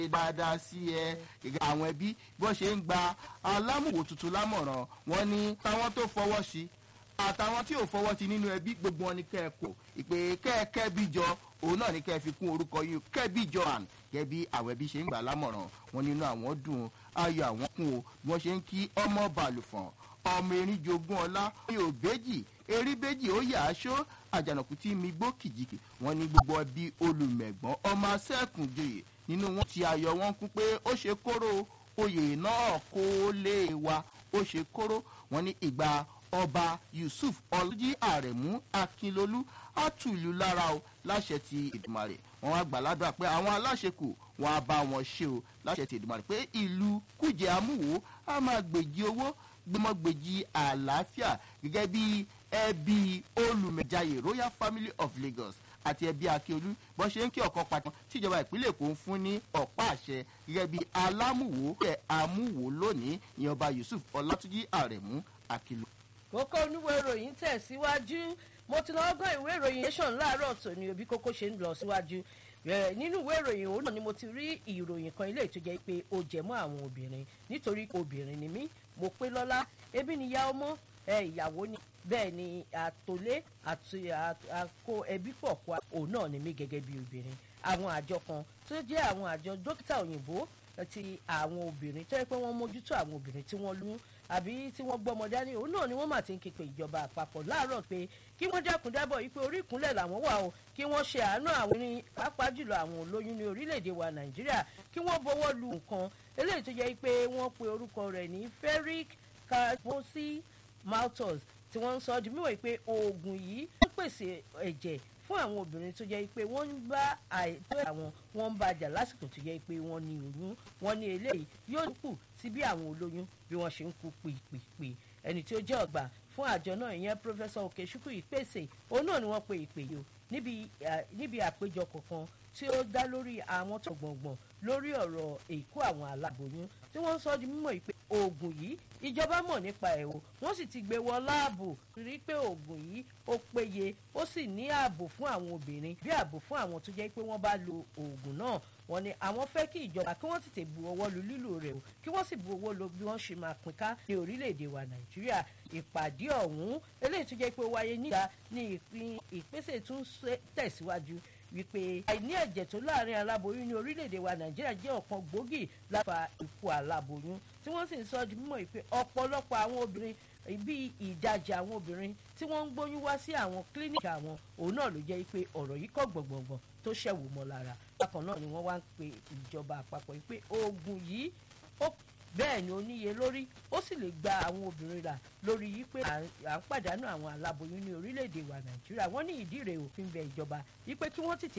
dáadáa sí ẹ gẹ́gẹ́ àwọn ẹbí bó ṣe ń gba alámùwò tuntun lámọ̀ràn wọn ní táwọn tó fọwọ́ sí àtàwọn tí ò fọwọ́ sí nínú ẹbí gbogbo wọn ni kẹ́ ẹ kó ìpè kẹ́ẹ̀kẹ́ bí jọ òun náà ní kẹ́ ẹ fi kún orúkọ yìí kẹ́bí jọ àn gẹ́gẹ́ bí àwọn ẹbí ṣe ń gbà lámọ̀ràn wọn nínú àwọn dùn ayọ̀ àwọn kún o bí wọ́n ṣe ń kí ọmọ bàlùfọ̀n ọmọ erin jogún ọlá yóò béjì erí béjì ó yà á ṣó àjànàkú tí mi gbó kìjìkì wọn ní gbogbo ẹbí olùmẹ̀gbọ́n ọmọ asẹ́kùnjoyè nínú wọn ti ayọ̀ wọn kún pé ó ṣe kóró oyè náà kó lè wa ó ṣe kóró wọn ní ìgbà ọba yusuf ọlọ́jí àrẹ̀mú akínlolú àtúlù lára o láṣẹ ti ìdùmarè wọn wá gbàládùn pé àwọn aláṣekù wọn á bá wọn ṣe o láṣẹ ti ìdùmarè pé ìlú kújẹ amúwò á máa gbèjì owó gbẹmọgbèjì àlàáfíà gẹ́gẹ́ bí ẹbí olùmẹ̀jáyè royal family of lagos àti ẹbí akíolú bọ́n ṣe ń kí ọ̀kan pàtàkì tíjọba ìpínlẹ̀ èkó ń fún ní ọ̀pá àṣẹ gẹ́gẹ́ bí alámùwò ẹ̀ amúwò lónìí ìyẹn ọba yusuf ọlátúnjì àrẹ̀mú akílù. kókó oníwèé ìròyìn tẹ̀síwájú mo ti lọ́ọ́ gbọ́ ìwé ìròyìn nation láàárọ̀ tòní òbí kókó ṣe ń lọ síwájú nínú ìwé ìròyìn òun náà ni mo ti rí ìròyìn kan ilé ìtújẹ́ pé ó jẹ mọ́ àwọn obìnrin nítorí obìnrin ni mí mo pé lọ́lá ebi ni ìyá ọmọ ìyàwó ni bẹ́ẹ̀ ni àtòlé àti àkó ẹbí pọ̀ pa òun náà ni mí gẹ́gẹ́ bí obìnrin àwọn àjọ kan tó jẹ́ àwọn àjọ dókítà òyìnbó ti àwọn obìnrin tó yẹ pé wọ́n mójútó àwọn obìnrin tí wọ́n lóyún àbí tí wọ́n gbọ́mọ dání òun náà ni wọ́n mà ti ń képe ìjọba àpapọ̀ láàárọ̀ pé kí wọ́n dákun dábọ̀ yìí pé orí ìkúnlẹ̀ làwọn wà o kí wọ́n ṣe àánú àwọn ní pàápàá jùlọ àwọn olóyún ní orílẹ̀-èdè wa nàìjíríà kí wọ́n bọ́wọ́ lu nǹkan eléyìí tó jẹ́ pé wọ́n pe orúkọ rẹ̀ ní ferric carbosi maltus tí wọ́n ń sọ di mímọ̀ pé oògùn yìí ń pèsè ẹ̀jẹ̀ fún àwọn obìnrin tó jẹ́ pé wọ́n ń bá àìtó àwọn wọ́n ń bàjà lásìkò tó jẹ́ pé wọ́n ní oyún wọ́n ní eléyìí yóò kù sí bí àwọn olóyún bí wọ́n ṣe ń kú pèpèpè ẹni tí ó jẹ́ ọ̀gbà fún àjọ náà ìyẹn pírọfẹ́sọ̀ òkèṣùkù ìpèsè òun náà ni wọ́n pe ìpè yìí o níbi àpéjọ kọ̀ọ̀kan tí ó dá lórí àwọn tó gbọ̀ngbọ̀n lórí ọ̀rọ̀ èkó àwọn aláboyún tí wọ́n ń sọ di mímọ̀ pé oògùn yìí ìjọba mọ̀ nípa ẹ̀ o wọ́n sì ti gbé wọ láàbò rí pé oògùn yìí ó péye ó sì ní ààbò fún àwọn obìnrin bí ààbò fún àwọn tó jẹ́ pé wọ́n bá lo oògùn náà wọ́n ní àwọn fẹ́ kí ìjọba kí wọ́n tètè bu ọwọ́ lu lílò rẹ̀ o kí wọ́n sì bu owó lo bí wọ́n ṣe máa pín ká ní orílẹ̀-èdè wa nàìjíríà ìpàdé ọ̀hún eléyìí tó jẹ́ pé ó wáyé níta ní ìpín ìpèsè tún tẹ̀síwájú wípé àìní ẹ̀jẹ̀ tó láàrin aláboyún ní orílẹ̀-èdè wa nàìjíríà jẹ́ ọ̀kan gbòógì láfa ikú aláboyún tí wọ́n sì ń sọ di mímọ̀ pé ọ̀pọ̀lọpọ̀ àwọn obìnrin bí ìdajì àwọn obìnrin tí wọ́n ń gbóyún wá sí àwọn kílíníkì àwọn òun náà ló jẹ́ pé ọ̀rọ̀ yìí kọ́ gbọ̀ngbọ̀ngbọ̀n tó ṣẹ̀wò mọ́ lára bákan náà ni wọ́n wá ń pe ìjọba àpapọ̀ pé oògùn yìí ó bẹ́ẹ̀ ni ó níye lórí ó sì lè gba àwọn obìnrin là lórí yìí pé à ń pàdánù àwọn aláboyún ní orílẹ̀-èdè wa nàìjíríà wọ́n ní ìdí rẹ̀ òfin bẹ ìjọba yìí pé kí wọ́n tètè